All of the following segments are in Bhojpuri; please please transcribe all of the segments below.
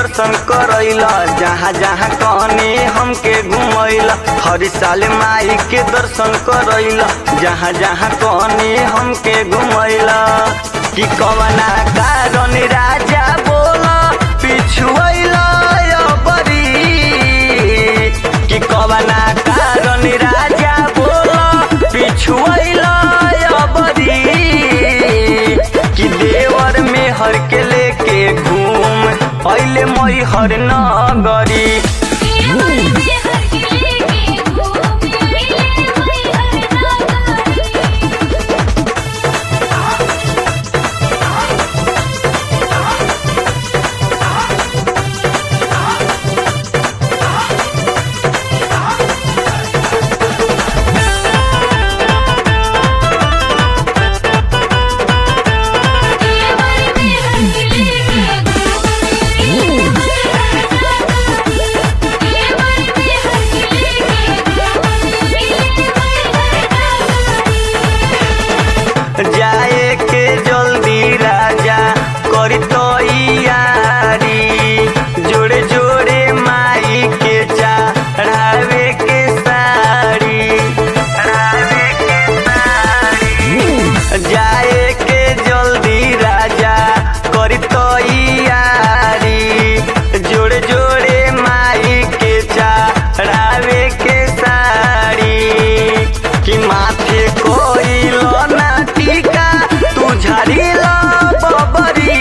दर्शन करैला जहाँ जहाँ कहनी हमके घुमैला हर साल माई के दर्शन करैला जहाँ जहाँ कहनी हमके घुमैला कि कवना कारण राजा बोला पिछुएला बरी कि कवना कारण राजा बोला पिछुएला बरी कि देवर में हर के लेके घूम पहले मई हर नगरी देवर में हर के लेके घूम अइले मई हर नागरी देवर में हर के लेके घूम अइले मई हर नागरी देवर में हर के लेके घूम अइले मई हर नागरी जाए के जल्दी राजा करी तो यारी जोड़े जोड़े माई के चढ़ावे के साड़ी चढ़ावे के साड़ी जाए के जल्दी राजा करी तो यारी जोड़े जोड़े माई के चढ़ावे के साड़ी कि माथे कोई ना टीका तू झड़ीला बबरी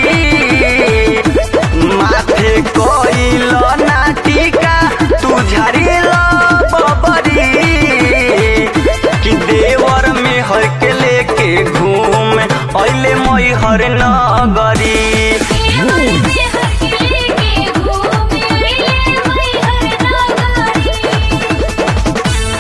माथे कोई ना टीका तू झड़ीला बबरी कि देवर में हर के लेके घूम अइले मई हर नगरी देवर में हर के लेके घूम अइले मई हर नागरी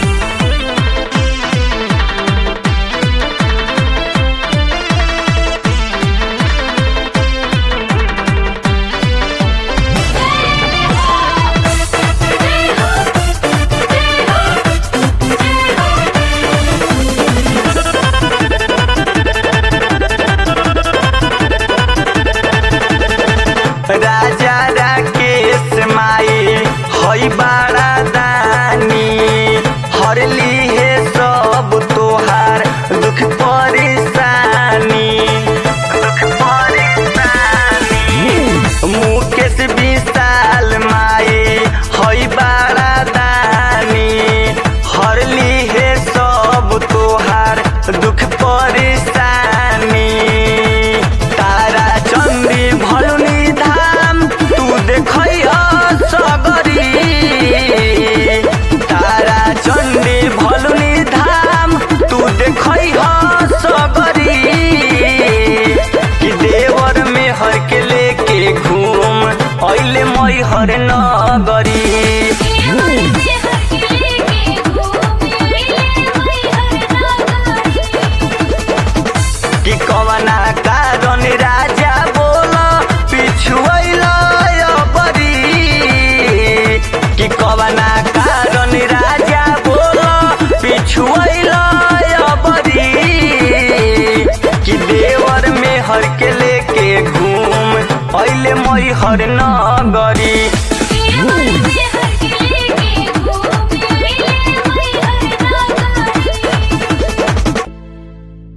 राजा राकेश माई हई बाड़ा दानी हरली है सब तोहार दुख परेशानी दुख परेशानी मुकेश विशाल माई हई बाड़ा दानी हरली है सब तोहार दुख परेशानी तारा चंदी भलुनी धाम तू देखैया सगरी तारा चंदी भलुनी धाम तू देखैया सगरी कि देवर में हर के लेके घूम अइले मई हर नगरी देवर में हर के लेके घूम अइले मई हर नागरी कि कवना कारण राजा बोला पिछुएला बरी कि कवना कारण राजा बोला पिछुएला बरी कि देवर में हर के लेके घूम अइले मई हर नगरी